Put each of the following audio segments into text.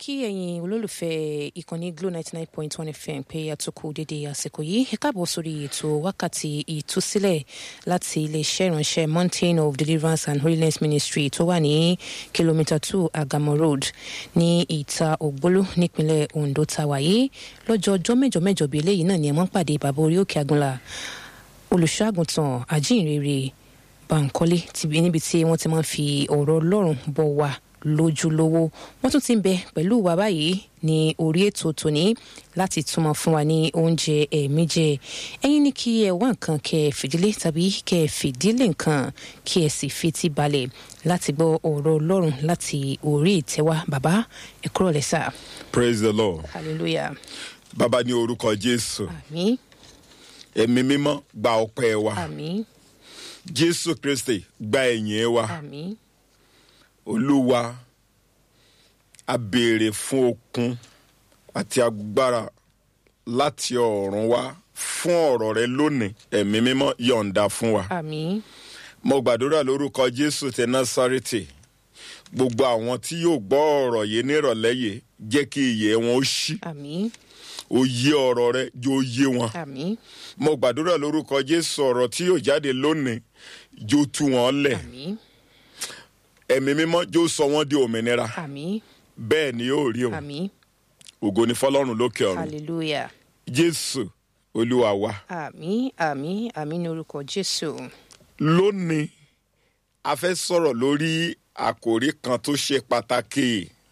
kí ẹ̀yin olólùfẹ́ ìkànnì glo ninety nine point one fm pé àtúkù dédé àsìkò yìí ẹ káàbọ̀ sórí ètò wákàtí ìtúsílẹ̀ láti iléeṣẹ́ ìránṣẹ́ mountain of deliverance and holiness ministry tó wà ní kìlómítà two agamo road ní ìta ògbólú nípínlẹ̀ ondo tàwa yìí lọ́jọ́ ọjọ́ mẹ́jọ mẹ́jọ bíi eléyìí náà ni ẹ mọ́ pàdé bàbá orí òkè agunla olùṣọ́àgùntàn àjíǹrere bankole níbi tí wọ́n ti máa ń fi ọ̀rọ̀ ọlọ́run bọ̀ wá lójúlówó wọn tún ti ń bẹ pẹ̀lú wa báyìí ní orí ètò tòní láti túmọ̀ fún wa ní oúnjẹ ẹ̀mí jẹ ẹ̀yin ní kí ẹ wá nǹkan kẹ ẹ fìdílé tàbí kẹ ẹ fìdílé nǹkan kí ẹ sì fetí balẹ̀ láti gbọ́ ọ̀rọ̀ ọlọ́run láti orí ìtẹ́wá bàbá ẹ kúrò lẹ́sà. praise the lord hallelujah. bàbá ní orúkọ jésù àmín ẹ̀mí mímọ́ gba ọpẹ́ wa àmín jésù kristi gba ẹ̀yìn wa àmín olúwa a béèrè fún okun àti agbára láti ọ̀run wá fún ọ̀rọ̀ rẹ lónìí ẹ̀mí mímọ́ yọ̀ǹda fún wa. àmín mo gbàdúrà lórúkọ jésù tẹ násárẹ́tì gbogbo àwọn tí yóò gbọ́ ọ̀rọ̀ yìí nírọ̀lẹ́ yìí jẹ́ kí iyè wọn ó ṣí àmín òye ọ̀rọ̀ rẹ yóò yé wọn. àmín mo gbàdúrà lórúkọ jésù ọ̀rọ̀ tí yóò jáde lónìí jó tú wọn lẹ̀ àmín ẹ̀mí mímọ́ jó sọ wọ́n di òmìnira àmín bẹ́ẹ̀ ni yóò rí o àmín ògo ni fọlọ́run lókè ọ̀run hallelujah. jésù olúwa wa àmín àmín àmín ní orúkọ jésù. lónìí a fẹ́ sọ̀rọ̀ lórí àkòrí kan tó ṣe pàtàkì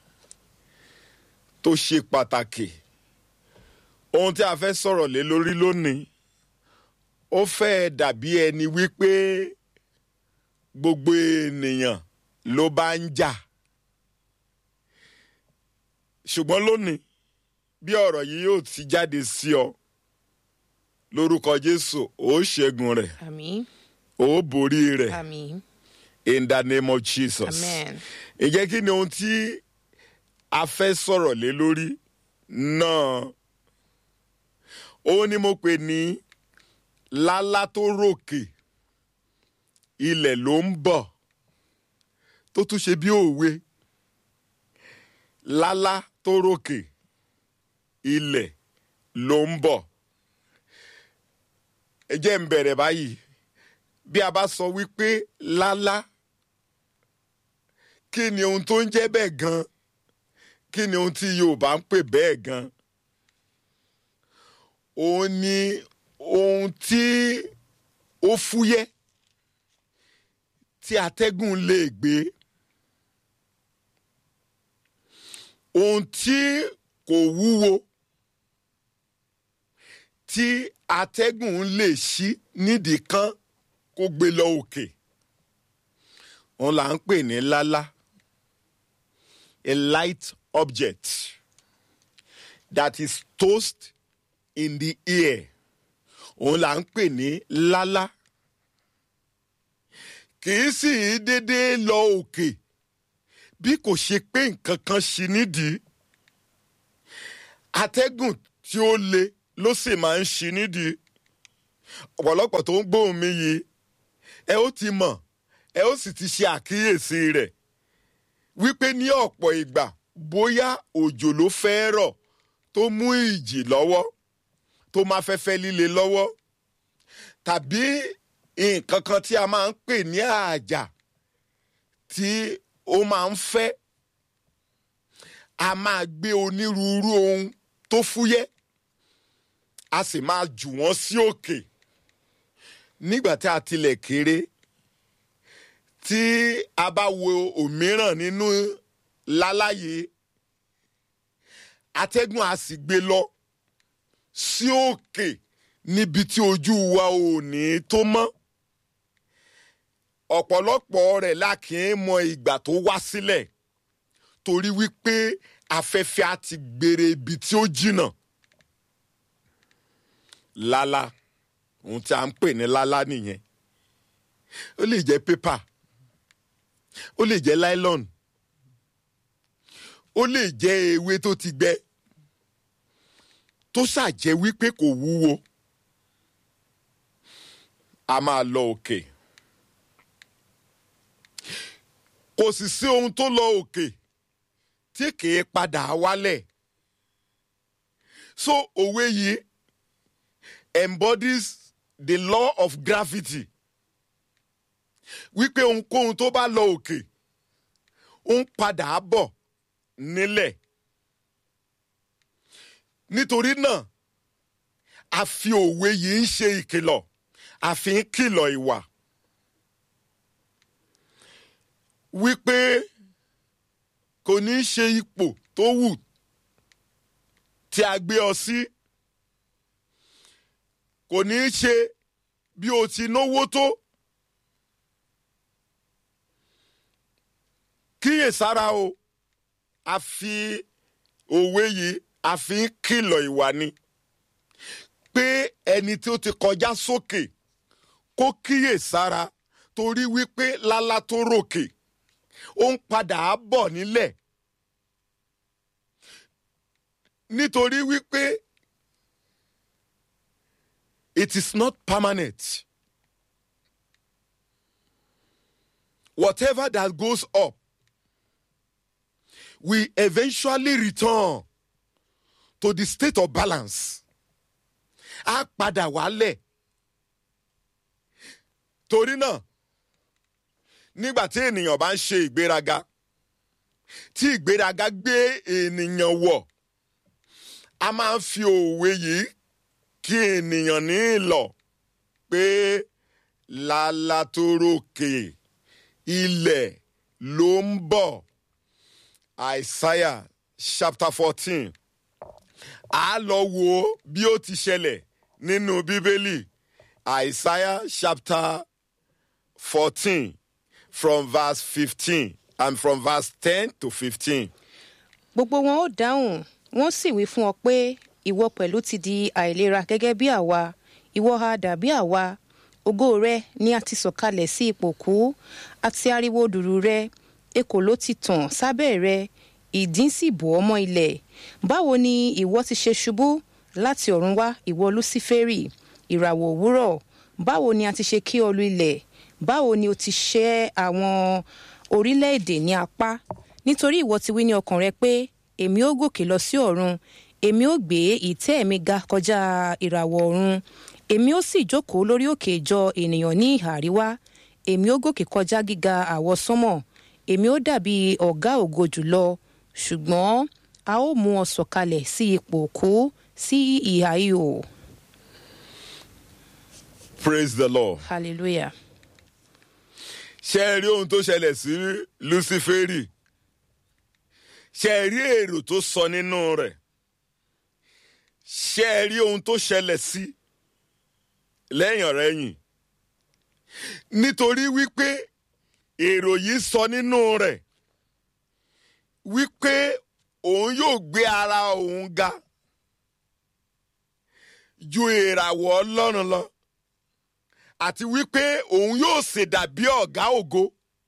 tó ṣe pàtàkì ohun tí a fẹ́ sọ̀rọ̀ lé lórí lónìí ó fẹ́ dàbí ẹni wípé gbogbo ènìyàn ló bá ń jà ṣùgbọ́n lónìí bí ọ̀rọ̀ yìí yóò ti jáde sí ọ lórúkọ jésù ó ṣẹ́gun rẹ̀ àmín ó borí rẹ̀ àmín in the name of jesus. amen ǹjẹ́ kí ni ohun tí a fẹ́ sọ̀rọ̀ lé lórí náà ó ní mo pè ní lálá tó ròkè ilẹ̀ ló ń bọ̀ tó tún ṣe bí òwe lálá tó ròkè ilẹ̀ ló ń bọ̀ ẹ jẹ́ ń bẹ̀rẹ̀ báyìí bí a bá sọ wípé lálá kí ni ohun tó ń jẹ́ bẹ́ẹ̀ gan kí ni ohun tí yorùbá ń pè bẹ́ẹ̀ gan òun ni ohun tí ó fúyẹ́ tí atẹ́gùn lè gbé ohun tí kò wúwo tí atẹ́gùn lè ṣí nídìí kan kó gbé lọ òkè òun là ń pè ní lálá a light object that is tossed in the air òun là ń pè ní lálá kì í sì í déédéé lọ òkè bí kò ṣe pé nǹkan kan ṣi nídìí atẹ́gùn tí ó le ló sì máa ń ṣi nídìí ọ̀pọ̀lọpọ̀ tó ń gbóhùn mi yìí ẹ ó ti mọ̀ ẹ ó sì ti ṣe àkíyèsí rẹ̀ wípé ní ọ̀pọ̀ ìgbà bóyá òjò ló fẹ́ rọ̀ tó mú ìjì lọ́wọ́ tó máa fẹ́fẹ́ líle lọ́wọ́ tàbí nǹkan kan tí a máa ń pè ní àjà tí ó máa ń fẹ́ a máa gbé onírúurú ohun tó fúyẹ́ a sì máa jù wọ́n sí òkè nígbà tí a tilẹ̀ kéré tí a bá wo òmíràn nínú láláyé atẹ́gùn a sì gbé lọ sí òkè níbi tí ojú wa ò ní tó mọ́ ọ̀pọ̀lọpọ̀ rẹ̀ la kì í mọ ìgbà tó wá sílẹ̀ torí wípé afẹ́fẹ́ á ti gbére ibi tí ó jìnnà lálá ohun tí a ń pè ní lálá nìyẹn ó lè jẹ́ pépà ó lè jẹ́ nylon ó lè jẹ́ ewé tó ti gbẹ tó ṣàjẹ́ wípé kò wúwo a máa lọ òkè kò sì sí ohun tó lọ òkè tí kìí padà wálẹ̀ so òwe yìí embodies the law of gravity wípé ohunkóhun tó bá lọ òkè ó ń padà bọ̀ nílẹ̀ nítorí náà a fi òwe yìí ń ṣe ìkìlọ̀ a fi ń kìlọ̀ ìwà wípé kò ní í ṣe ipò tó wù tí a gbé ọ sí kò ní í ṣe bí o ti náwó tó kíyèsára o a fi òwe yìí a fi ń kìlọ̀ ìwà ni pé ẹni tí ó ti kọjá sókè kó kíyèsára torí wípé lálá tó ròkè ó ń padà bọ̀ nílẹ̀ nítorí wípé it is not permanent whatever that goes up will eventually return to the state of balance á padà wálẹ̀ torí náà nígbà tí ènìyàn bá ń ṣe ìgbéraga tí ìgbéraga gbé ènìyàn wọ̀ a máa ń fi òwe yìí kí ènìyàn ní ìlọ̀ pé lálá tó rókè ilẹ̀ ló ń bọ̀ Isaiah chapter fourteen a lọ wo bí ó ti ṣẹlẹ̀ nínú bíbélì Isaiah chapter fourteen from verse fifteen and from verse ten to fifteen. gbogbo wọn ó dáhùn wọn sì wí fún ọ pé ìwọ pẹ̀lú ti di àìlera gẹ́gẹ́ bí àwa ìwọ ha dàbí àwa ògo rẹ ni a ti sọ̀kalẹ̀ sí ipò kú àti ariwo dùrù rẹ ekò ló ti tàn sábẹ́ rẹ ìdín sì bò ọ́ mọ́ ilẹ̀ báwo ni ìwọ ti ṣe ṣubú láti ọ̀run wá ìwọ lúsífẹ́rì ìràwọ̀ òwúrọ̀ báwo ni a ti ṣe kí ọ lu ilẹ̀ báwo ni o ti ṣẹ́ àwọn orílẹ̀-èdè ní apá nítorí ìwọ ti wí ní ọkàn rẹ pé èmi ó gòkè lọ sí ọ̀run èmi ó gbé ìtẹ́ mi ga kọjá ìràwọ̀ ọ̀run èmi ó sì jókòó lórí òkè ìjọ ènìyàn ní ìhà àríwá èmi ó gòkè kọjá gíga àwọsánmọ̀ èmi ó dàbí ọ̀gá ògo jùlọ ṣùgbọ́n a ó mú ọ sọ̀kalẹ̀ sí ipò òkú sí ìhà ihò praise the lord. hallelujah. ṣé ẹ rí ohun tó ṣẹlẹ̀ sí luciferi ṣé ẹ rí èrò tó sọ nínú rẹ̀ ṣé ẹ rí ohun tó ṣẹlẹ̀ sí lẹ́yìn ọ̀rẹ́yìn nítorí wípé èrò yìí sọ nínú rẹ̀ wípé òun yóò gbé ara òun ga ju ìràwọ̀ ọlọ́run lọ àti wípé òun yóò ṣe dàbí ọ̀gá ògo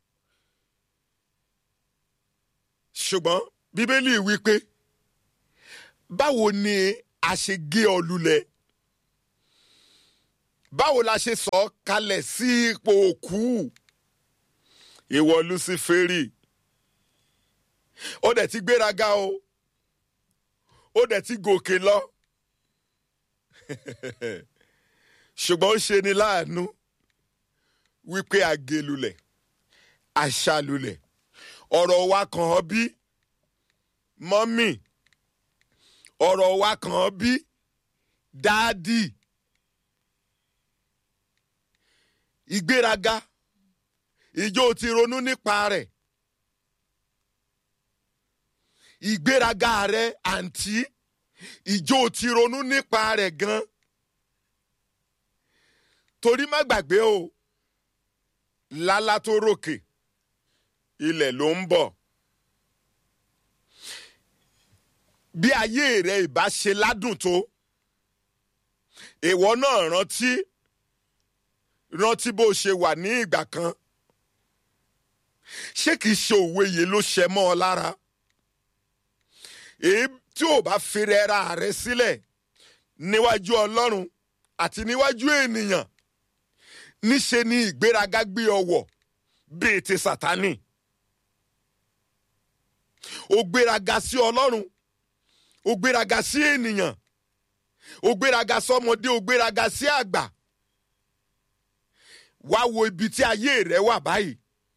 ṣùgbọ́n bíbélì wípé báwo ni a ṣe gé ọ lulẹ̀ báwo la ṣe sọ ọ́ kalẹ̀ sí ipò òkú ìwọ luciferi ó dẹ̀ ti gbéraga o ó dẹ̀ ti gòkè lọ ṣùgbọ́n ó ṣe ni láàánú wípé àgélulẹ̀ àṣàlulẹ̀ ọ̀rọ̀ wa kàn ọ́ bí mọ́mì ọ̀rọ̀ wa kàn ọ́ bí dáàdì ìgbéraga ìjọ ti ronú nípa rẹ̀ ìgbéraga rẹ àǹtí ìjọ ti ronú nípa rẹ̀ gan torí má gbàgbé o lálá tó ròkè ilẹ̀ ló ń bọ̀ bí ayé rẹ ìbá ṣe ládùn tó ìwọ náà rántí rántí bó ṣe wà ní ìgbà kan ṣé kìí ṣe òwe yìí ló ṣẹ mọ́ ọ lára èyí tí ò bá fèrè ra rẹ sílẹ̀ níwájú ọlọ́run àti níwájú ènìyàn níṣe ni ìgbéraga gbé ọ wọ̀ bíi ti sátánì o gbéraga sí ọlọ́run o gbéraga sí ènìyàn o gbéraga sọmọdé o gbéraga sí àgbà wá wo ibi tí ayé rẹ wà báyìí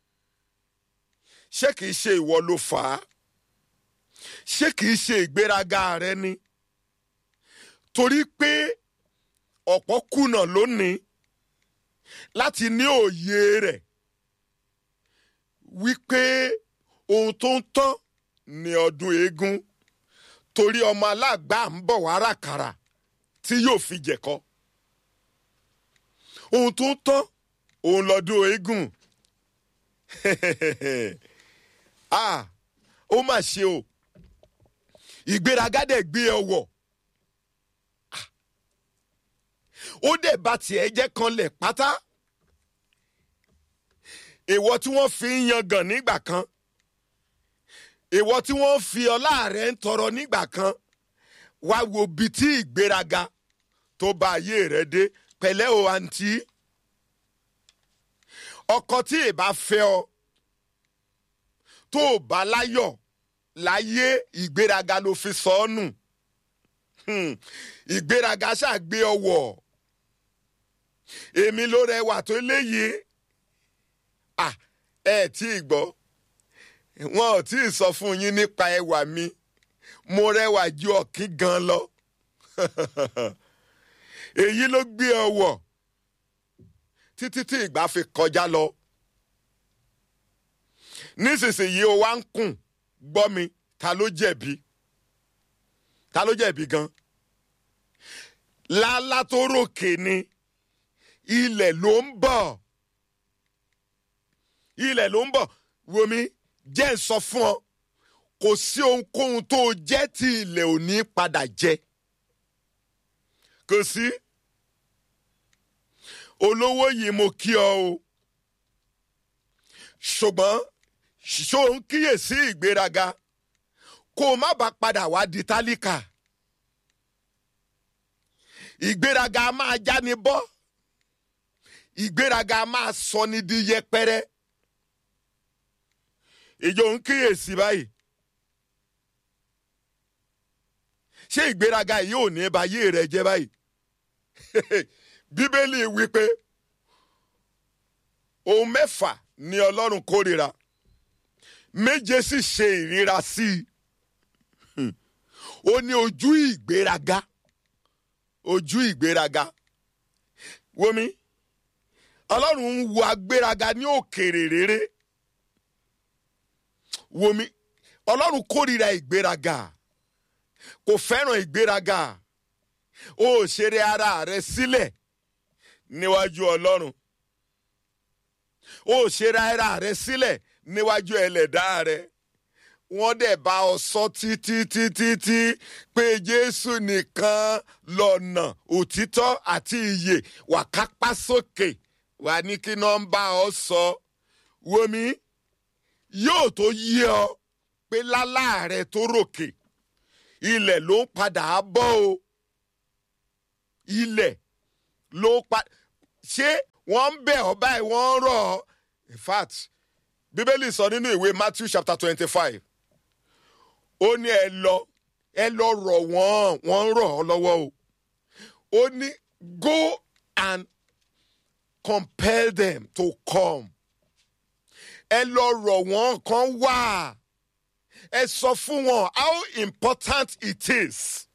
ṣé kìí ṣe ìwọ ló fà á ṣé kìí ṣe ìgbéraga rẹ ni torí pé ọ̀pọ̀ kùnà lónìí láti ní òye rẹ̀ wípé ohun tó ń tán ní ọdún eégún torí ọmọ aláàgbà ń bọ̀ wá ràkàrà tí yóò fi jẹ̀kọ́ ohun tó ń tán òun lọ́dún eégún ah ó mà ṣe o ìgbéraga dẹ̀ gbé ẹ wọ̀ ó dẹ̀ bá tiẹ̀ jẹ́ kanlẹ̀ pátá ìwọ tí wọ́n fi ń yangàn nígbà kan ìwọ tí wọ́n fi ọlá rẹ̀ ń tọrọ nígbà kan wá wo bí tí ìgbéraga tó bá ayé rẹ̀ dé pẹ̀lẹ́ o àǹtí ọkọ tí ìbá fẹ́ ọ tó o bá láyọ̀ láyé ìgbéraga ló fi sọ ọ́ nù ìgbéraga ṣàgbé ọwọ́ èmi ló rẹwà tó léyìí ah ẹ tí ì gbọ́ wọn ò tí ì sọ fún yín nípa ẹwà mi mo rẹwà ju ọ̀kín gan lọ èyí ló gbé ọwọ́ títí tí ìgbà fi kọjá lọ nísinsìnyí o wá ń kùn gbọ́ mi ta ló jẹ̀bi ta ló jẹ̀bi gan lálá tó ròkè ni ilẹ̀ ló ń bọ̀ ilẹ̀ ló ń bọ̀ wòmí jẹ́ ń sọ fún ọ kò sí ohunkóhun tó jẹ́ tí ilẹ̀ ò ní padà jẹ kò sí olówó yìí mo kí ọ o ṣùgbọ́n ṣó ń kíyèsí ìgbéraga kó o má bàa padà wá di tálíkà ìgbéraga máa jáni bọ́ ìgbéraga máa sọ ni di yẹpẹrẹ ìjọ ń kíyèsí báyìí ṣé ìgbéraga yìí ò ní ba yé rẹ jẹ báyìí bíbélì wípé ohun mẹ́fà ni ọlọ́run kórìíra méje sì ṣe ìríra sí i ó ní ojú ìgbéraga ojú ìgbéraga wọmi ọlọ́run ń wo agbéraga ní òkèrè rere wọmi ọlọ́run kórìíra ìgbéraga kò fẹ́ràn ìgbéraga ó ṣeré ara rẹ sílẹ̀ níwájú ọlọ́run ó ṣeré ara rẹ sílẹ̀ níwájú ẹlẹ́dá rẹ wọ́n dẹ̀ bá ọ sọ títí títí tí pé jésù nìkan lọ́nà òtítọ́ àti ìyè wà kápá sókè wà ní kí nọ́mbà ọ sọ wọmi yóò tó yí ọ pé lálá rẹ tó ròkè ilẹ̀ ló ń padà bọ́ o ilẹ̀ ló pa ṣé wọ́n ń bẹ̀ ọ́ báyìí wọ́n ń rọ̀ ọ́ in fact bíbélì sọ nínú ìwé matthew chapter twenty-five ó ní ẹ lọ ẹ lọ rọ̀ wọ́n wọ́n ń rọ̀ ọ́ lọ́wọ́ o ó ní go and compel them to come ẹ lọ rọ̀ wọ́n kan wá ẹ sọ fún wọn how important it is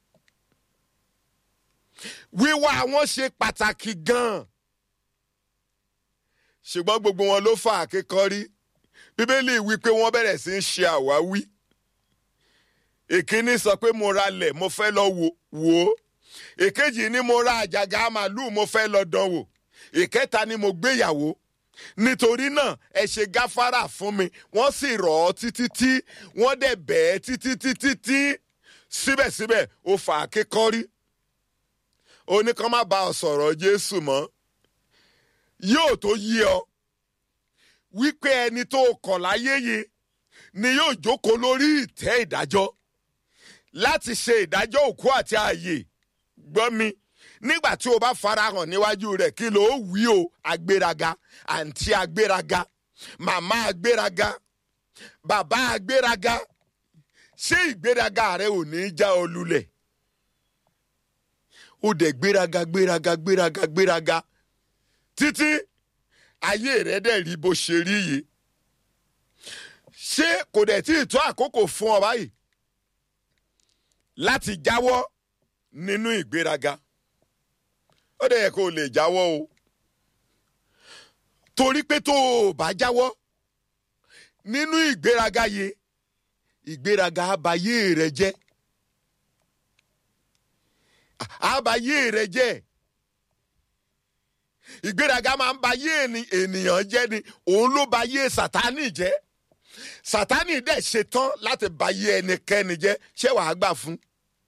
wíwá wọn ṣe pàtàkì gan-an ṣùgbọ́n gbogbo wọn ló fà àkékọ́rí bíbélì wí pé wọ́n bẹ̀rẹ̀ sí í ṣe àwáwí ìkíní sọ pé mo ra lẹ̀ mo fẹ́ lọ wò ó ìkejì ní mo ra àjàgà màlúù mo fẹ́ lọ dán wò ìkẹta ni mo gbéyàwó nítorí náà ẹ ṣe gáfárà fún mi wọ́n sì rọ̀ ọ́ títí tí wọ́n dẹ̀ bẹ́ẹ̀ títí títí tí síbẹ̀síbẹ̀ ó fà àkékọ́rí ó ní kán má bá ọ sọ̀rọ̀ jésù mọ́ yóò tó yí ọ wípé ẹni tó kọ̀ láyé yìí ni yóò jókòó lórí ìtẹ́ ìdájọ́ láti ṣe ìdájọ́ òkú àti ààyè gbọ́ mi nígbà tí o bá farahàn níwájú rẹ̀ kí ló wí o agbéraga àǹtí agbéraga màmá agbéraga bàbá agbéraga ṣé ìgbéraga rẹ ò ní já ọ lulẹ̀ ó dẹ̀ gbéraga gbéraga gbéraga gbéraga títí ayé rẹ dẹ̀ rí bó ṣe rí yìí ṣé kò dẹ̀ tí ì tó àkókò fún ọ báyìí láti jáwọ́ nínú ìgbéraga ó dẹ̀ yẹ kó o lè jáwọ́ o torí pé tó o bá jáwọ́ nínú ìgbéraga yìí ìgbéraga abayé rẹ jẹ́ abayé rẹ jẹ́ ìgbéraga máa ń bayé ènìyàn jẹ́ ni òun ló bayé sátánì jẹ́ sátánì dẹ̀ ṣetán láti bayé ẹnikẹ́ni jẹ́ ṣé wàá gbà fún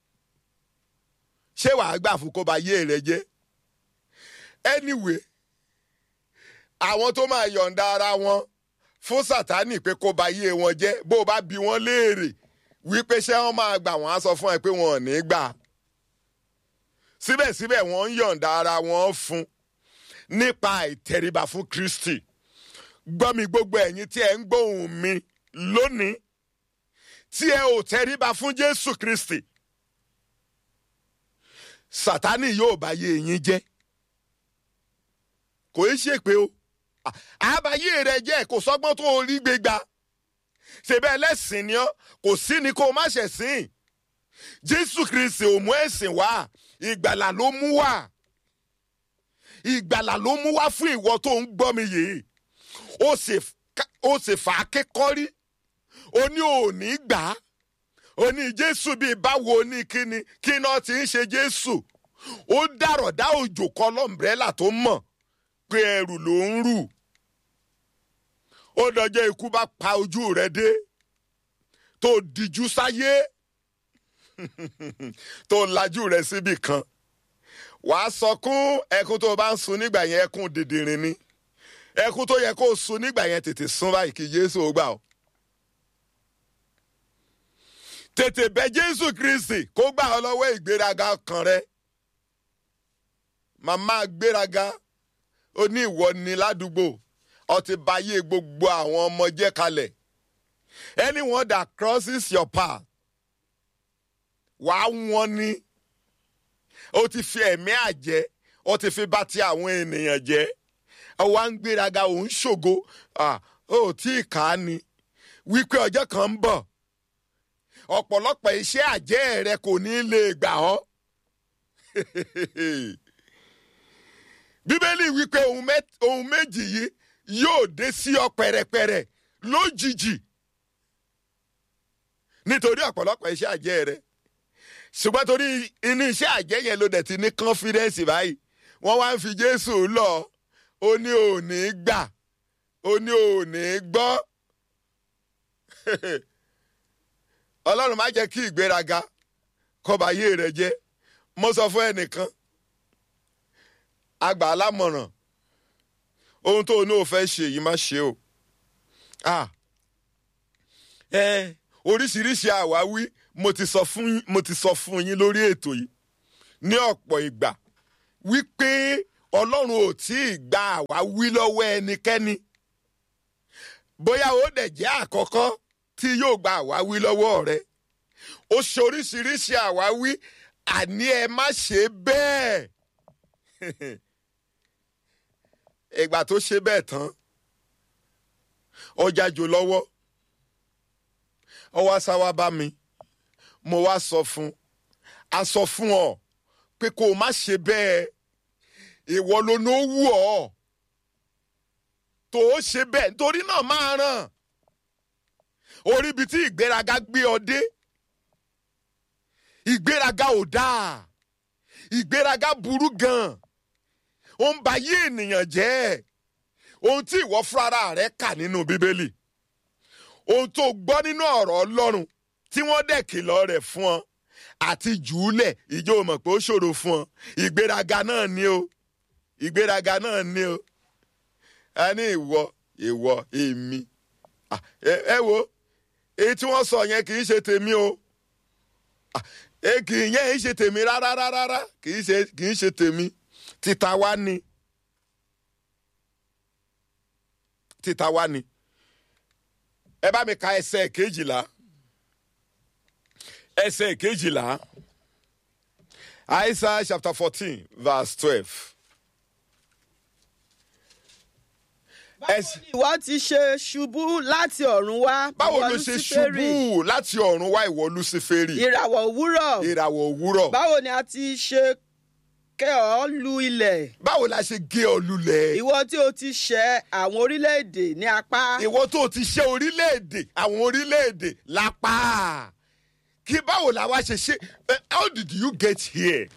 ṣé wàá gbà fún kó bayé rẹ jẹ́ anyway àwọn tó máa yọ̀ǹda ara wọn fún sátánì pé kó bayé wọn jẹ́ bó o bá bi wọ́n léèrè wípé ṣé wọ́n máa gbà wọ́n á sọ fún ẹ pé wọn ò ní gbà síbẹ̀síbẹ̀ wọ́n ń yọ̀ǹda ara wọn fún nípa ìtẹríba fún Kristi gbọ́ mi gbogbo ẹ̀yin tí ẹ ń gbóhùn mi lónìí tí ẹ ò tẹríba fún Jésù Kristi Sátánì yóò bá yé yín jẹ́ kò í ṣe pé o àbáyé rẹ jẹ́ kò sọ́gbọ́n tó rí gbégbá ṣèbẹ́ ẹlẹ́sìn ni ọ́ kò sí ni kó o má ṣẹ̀sìn Jésù Kristi ò mú ẹ̀sìn wá ìgbàlà ló mú wá ìgbàlà ló mú wá fún ìwọ tó ń gbọ́ mi yìí ó sì fà á kékọ́rí ó ní òní gbà á ó ní Jésù bíi báwo ní kíni kí náà ti ń ṣe Jésù ó dàrọ̀ dá òjò kọ́ lọ́mbrẹ́là tó mọ̀ pé ẹrù ló ń rù ó dọjọ́ ikú bá pa ojú rẹ dé tó dijú sáyé tó lajú rẹ síbì kan wàá sọkún ẹkún tó o bá ń sun nígbà yẹn ẹkún dìndìnrín ni ẹkún tó yẹ kó o sun nígbà yẹn tètè sun báyìí kí Jésù ó gbà ọ́ tètè bẹ̀ Jésù Kristi kó gbà ọ́ lọ́wọ́ ìgbéraga kan rẹ màmá gbéraga ó ní ìwọ ni ládùúgbò ó ti bayé gbogbo àwọn ọmọ jẹ́ kalẹ̀ anyone that crosses your path wàá wọ́n ní ó ti fi ẹ̀mí àjẹ́ ó ti fi bá ti àwọn ènìyàn jẹ́ ọwọ́ à ń gbéraga òun ṣògo ó tí ì kà á ni wípé ọjọ́ kan ń bọ̀ ọ̀pọ̀lọpọ̀ iṣẹ́ àjẹ́ rẹ kò ní lè gbà ọ́ bíbélì wípé ohun méjì yìí yóò dé sí ọ pẹ̀rẹ̀pẹ̀rẹ̀ lójijì nítorí ọ̀pọ̀lọpọ̀ iṣẹ́ àjẹ́ rẹ ṣùgbọ́n torí inú iṣẹ́ àjẹ́ yẹn ló dẹ̀ ti ní confidence báyìí wọ́n wá ń fi Jésù lọ ó ní òní gbà ó ní òní gbọ́ Ọlọ́run má jẹ́ kí ìgbéraga kọbayé rẹ jẹ́ mo sọ fún ẹnìkan àgbà alámọ̀ràn ohun tó o ní o fẹ́ ṣe yìí má ṣe o oríṣiríṣi àwáwí mo ti sọ fún mo ti sọ fún yín lórí ètò yìí ní ọ̀pọ̀ ìgbà wípé ọlọ́run ò tí ì gba àwáwí lọ́wọ́ ẹnikẹ́ni bóyá ó dẹ̀ jẹ́ àkọ́kọ́ tí yóò gba àwáwí lọ́wọ́ rẹ ó ṣe oríṣiríṣi àwáwí àní ẹ má ṣe bẹ́ẹ̀ ìgbà tó ṣe bẹ́ẹ̀ tán ọjà jò lọ́wọ́ ọ wá sá wá bá mi mo wá sọ fún a sọ fún ọ pé kó o má ṣe bẹ́ẹ̀ ìwọ ló ní ó wù ọ́ tó o ṣe bẹ́ẹ̀ nítorí náà máa ràn orí ibi tí ìgbéraga gbé ọ dé ìgbéraga ò dáa ìgbéraga burú gan ó ń ba yé ènìyàn jẹ́ ohun tí ìwọ fúnra rẹ kà nínú bíbélì ohun tó gbọ́ nínú ọ̀rọ̀ ọlọ́run tí wọ́n dẹ̀ kìlọ̀ rẹ̀ fún ọ àti jùúlẹ̀ ìjọ mọ̀ pé ó ṣòro fún ọ ìgbéraga náà ni o ìgbéraga náà ni o a ní ìwọ ìwọ èmi ẹ wo èyí tí wọ́n sọ yẹn kì í ṣe tèmi o kì í yẹn ṣe tèmi rárá rárá kì í ṣe kì í ṣe tèmi títa wá ni títa wá ni ẹ bá mi ka ẹsẹ̀ kejìlá ẹsẹ̀ kejìlá Isaiah chapter fourteen verse twelve. báwo ni ìwọ ti ṣe ṣubú láti ọ̀run wá. báwo ìwọ ló ṣe Lúsíférì? ṣubú láti ọ̀run wá ìwọ Lúsíférì ìràwọ̀ òwúrọ̀. ìràwọ̀ òwúrọ̀ báwo ni a ti ṣe kẹ́ ọ lu ilẹ̀. báwo la ṣe gé ọ lulẹ̀ ìwọ tí o ti ṣẹ́ àwọn orílẹ̀-èdè ní apá. ìwọ tó ti ṣe orílẹ̀-èdè àwọn orílẹ̀-èdè lápá kí báwo la wá ṣe ṣe Eh, how did you get here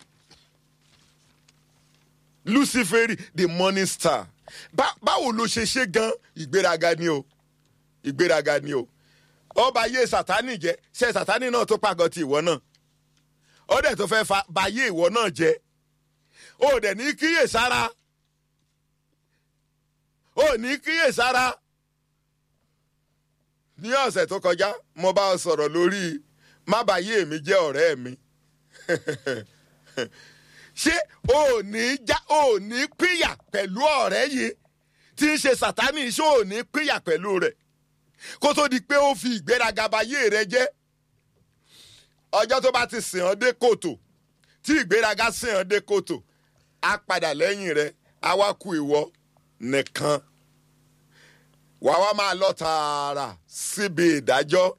Luciferi the morning star Bá- báwo ló ṣe ṣe gan ìgbéraga ni o ìgbéraga ni o ọba ayé sátani jẹ ṣe sátani náà tó pàgọ́ ti ìwọ náà ó dẹ̀ tó fẹ́ fa bayé ìwọ náà jẹ ó dẹ̀ ní kíyèsára ó ní kíyèsára ní ọ̀sẹ̀ tó kọjá mo bá ọ sọ̀rọ̀ lórí má bàyé mi jẹ́ ọ̀rẹ́ mi ṣé o ò ní já o ò ní pínyà pẹ̀lú ọ̀rẹ́ yìí tí ń ṣe sàtánì ṣé o ò ní pínyà pẹ̀lú rẹ̀ kó tó di pé ó fi ìgbéraga bayé rẹ jẹ́ ọjọ́ tó bá ti sìn ọ́ dé kòtò tí ìgbéraga sìn ọ́ dé kòtò á padà lẹ́yìn rẹ̀ á wá ku ìwọ nìkan wàá wá máa lọ tààrà síbi ìdájọ́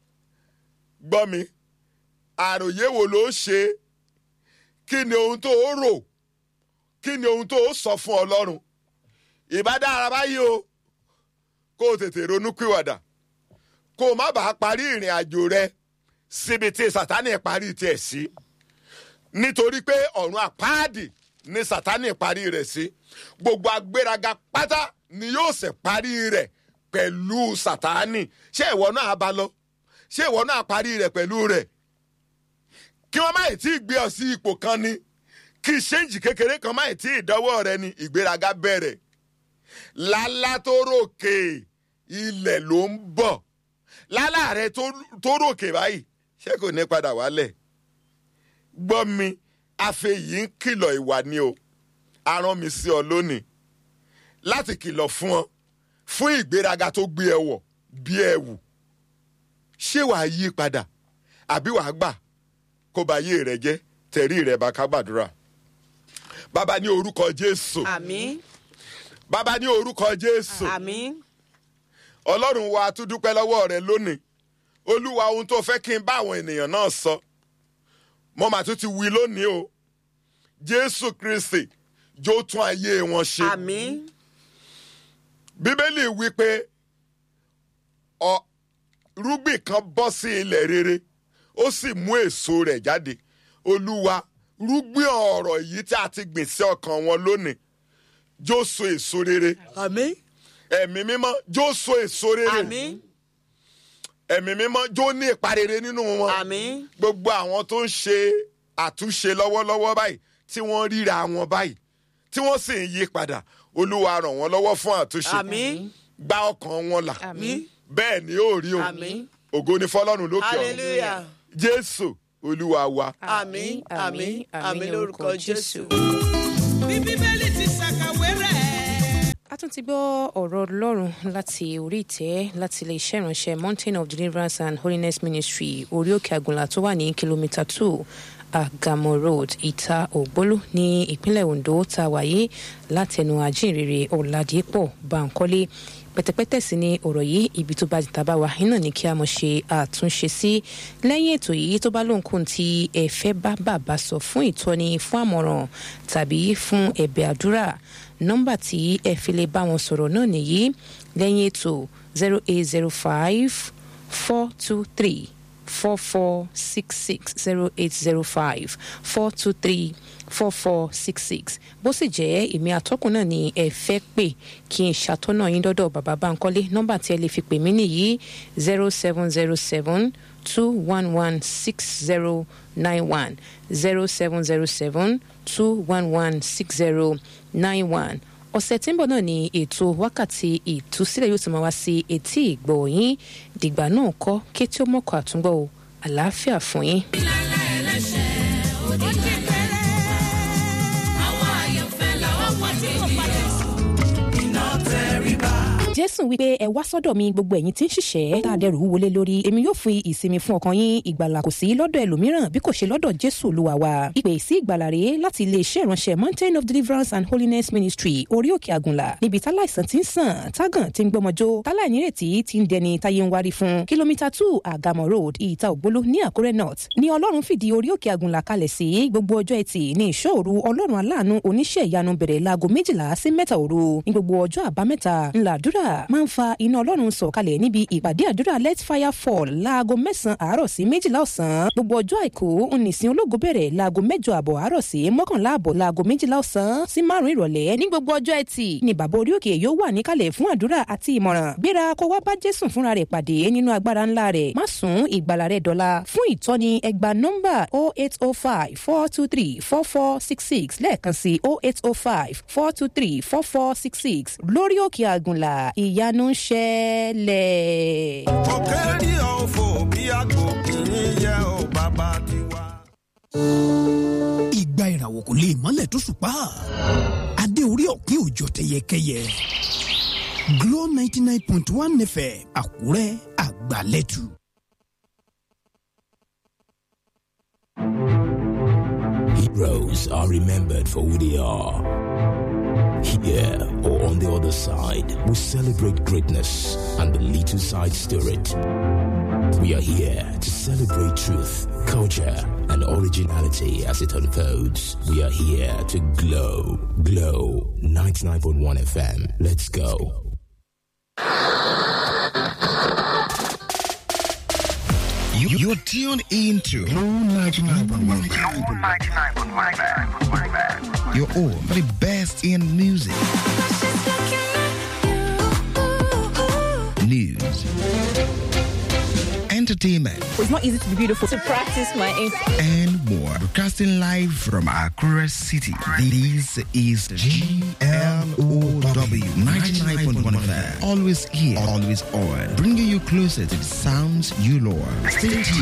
gbọ́ mi àròyé wo ló ṣe kí ni ohun tó o rò kí ni ohun tó o sọ fún ọlọ́run ìbá dára báyìí o kó o tètè ronú pìwàdà kó o má bàa parí ìrìn àjò rẹ síbi tí sátánì parí tiẹ̀ sí nítorí pé ọ̀run àpáàdì ni sátánì parí rẹ̀ sí gbogbo agbéraga pátá ni yóò ṣe parí rẹ̀ pẹ̀lú sátánì ṣé ìwọ náà bá lọ ṣé ìwọ náà parí rẹ̀ pẹ̀lú rẹ̀ kí wọ́n má ì tí ì gbé ọ sí ipò kan ni kí ṣéǹjì kékeré kan má ì tí ì dọ́wọ́ rẹ ni ìgbéraga bẹ̀rẹ̀ lálá tó ròkè ilẹ̀ ló ń bọ̀ lálá rẹ tó tó ròkè báyìí ṣé kò ní padà wálẹ̀ gbọ́ mi àfẹ yìí ń kìlọ̀ ìwà ni o arán mi sí ọ lónìí láti kìlọ̀ fún ọ fún ìgbéraga tó gbé ẹ wọ̀ bí ẹ wù ṣé wàá yí padà àbí wàá gbà kó ba yé rẹ jẹ́ tẹ̀rí rẹ bá ká gbàdúrà bàbá ní orúkọ jésù àmín bàbá ní orúkọ jésù àmín ọlọ́run wa tún dúpẹ́ lọ́wọ́ rẹ lónìí olúwa ohun tó fẹ́ kí n bá àwọn ènìyàn náà sọ mo mà tún ti wí lónìí o jésù kristi jó tún ayé wọn ṣe àmín bíbélì wí pé ọ rúgbìn kan bọ́ sí ilẹ̀ rere ó sì mú èso rẹ̀ jáde olúwa rúgbìn ọ̀rọ̀ yìí tí a ti gbìn sí ọkàn wọn lónìí jó so èso rere àmín ẹ̀mí mímọ́ jó so èso rere àmín ẹ̀mí mímọ́ jó ní ipa rere nínú wọn àmín gbogbo àwọn tó ń ṣe àtúnṣe lọ́wọ́lọ́wọ́ báyìí tí wọ́n ríra wọn báyìí tí wọ́n sì ń yí padà olúwa ràn wọ́n lọ́wọ́ fún àtúnṣe àmín gba ọkàn wọn là àmín bẹ́ẹ̀ ni ó rí o àmín ògo ni fọlọ́run lókè ọ̀run hallelujah jésù olúwa wa àmín àmín àmín lórúkọ jésù. bí bíbélì ti ṣàkàwé rẹ̀. a tún ti gbọ́ ọ̀rọ̀ ọlọ́run láti orí ìtẹ́ láti ilé iṣẹ́ ìránṣẹ́ mountain of deliverance and holiness ministry orí òkè àgùnlà tó wà ní kìlómítà two àgàmọ road ìta ògbólú ní ìpínlẹ̀ ondo tá a wáyé látẹnu àjíǹrere ọ̀làdìpọ̀ bankole pẹ̀tẹ̀pẹ̀tẹ̀ sí ni ọ̀rọ̀ yìí ibi tó bá ti tàbá wa iná ní kí a mọ̀ ṣe àtúnṣe sí lẹ́yìn ètò yìí tó bá lóhunkóhun tí ẹ fẹ́ bá bàbá sọ fún ìtọ́ni fún àmọ̀ràn tàbí fún ẹ̀bẹ̀ àdúrà nọ́mbà tí ẹ fi lè bá wọn sọ̀rọ̀ náà nìyí lẹ́yìn ètò zero eight zero five four two three four four six six zero eight zero five four two three four four six six bó sì jẹ́ èmi àtọ́kùn náà ni ẹ fẹ́ pè kí n ṣàtọ́nà yín dọ́dọ̀ bàbá Bánkọ́lé nọ́mbà tí ẹ lè fi pè mí nìyí zero seven zero seven two one one six zero nine one zero seven zero seven two one one six zero nine one ọ̀sẹ̀ tí ń bọ̀ náà ni ètò wákàtí ìtúsílẹ̀ yóò ti máa wá sí etí ìgbọ̀ yín dìgbà náà kọ́ kétí ó mọ̀kọ́ àtúngbọ̀ o àlàáfíà fún yín. ìlànà ẹlẹ́ṣẹ̀ ó ti bẹ̀rẹ̀. àwọn àyànfẹ́ làwọn wọ́n ti yẹ. iná tẹríba. jẹ́ jésù wípé ẹ wá sọ́dọ̀ mi gbogbo ẹ̀yin tí ń ṣiṣẹ́ tá a dẹrù wọlé lórí èmi yóò fi ìsinmi fún ọkàn yín ìgbàlà kò sí lọ́dọ̀ ẹlòmíràn bí kò ṣe lọ́dọ̀ jésù olúwa wa ìpè sí ìgbàlà rèé láti iléeṣẹ́ ìránṣẹ́ mountain of deliverance and holiness ministry orí òkè àgùnlà níbi táláìsàn ti ń sàn tágàn ti ń gbọmọjó táláìnírètí ti ń dẹni táyé ń wárí fún kìlómítà two àgàmọ̀ road ìta ògbóló ní àkúrẹ́ north ní ọlọ́run fìdí orí òkè àgùnlà kalẹ̀ sí gbogbo ọjọ́ ẹtì ní ìṣòro ọlọ́run aláàánú oníṣẹ́ ìyanu bẹ̀rẹ̀ láago méjìlá sí mẹ́ta òru ní gbogbo ọjọ́ àbámẹ́ta ńlá àdúrà máa ń fa iná ọlọ́run sọ̀kalẹ̀ níbi ìpàdé àdúrà let fire fall láago mẹ́sàn-án àárọ̀ sí méjìlá ọ̀sán gbogbo ọjọ́ àìkú nìsín ológo bẹ̀rẹ̀ láago mẹ́jọ àbọ̀ àárọ̀ sí mọ́kànlá àbọ̀ láago méjìlá ọ̀sán sí márùn ìrọ̀lẹ́ ní gbogbo ọjọ́ ẹtì ni bàbá orí òkè yóò wà níkàlẹ̀ fún àdúrà àti ìmọ̀ràn gbéra kó wá bá jésù fúnra rẹ̀ pàdé nínú agbára ńlá rẹ̀ má sún ìgbàlà rẹ̀ dọ́là fún ìtọ́ni ẹgba nọ́mbà 0805 423 4466 lẹ́ẹ̀kan sí 0805 423 4466 lórí òkè àgùnlà ìyanu ń ṣẹlẹ̀. òkèèrè òfò bí àgbò kì í yẹ ò bàbá tiwa. ìgbà ìràwọ̀ kò lè mọ́lẹ̀ tó ṣùpá adé orí ọ̀kín òjò tẹyẹkẹyẹ Glo ninety nine point one FM Àkúrẹ́ àgbàlẹ́tù. Heroes are remembered for who they are. Here or on the other side, we celebrate greatness and the little side spirit. We are here to celebrate truth, culture, and originality as it unfolds. We are here to glow. Glow 99.1 FM. Let's go. You, you're tuned into Blue 99.1 You're all for the best in music, news, entertainment, It's not easy to be beautiful. To practice my and more. Broadcasting live from Accra City. This is GLOW 99.1 FM. Always here, always on. Bringing you closer to the sounds you love. Stay tuned.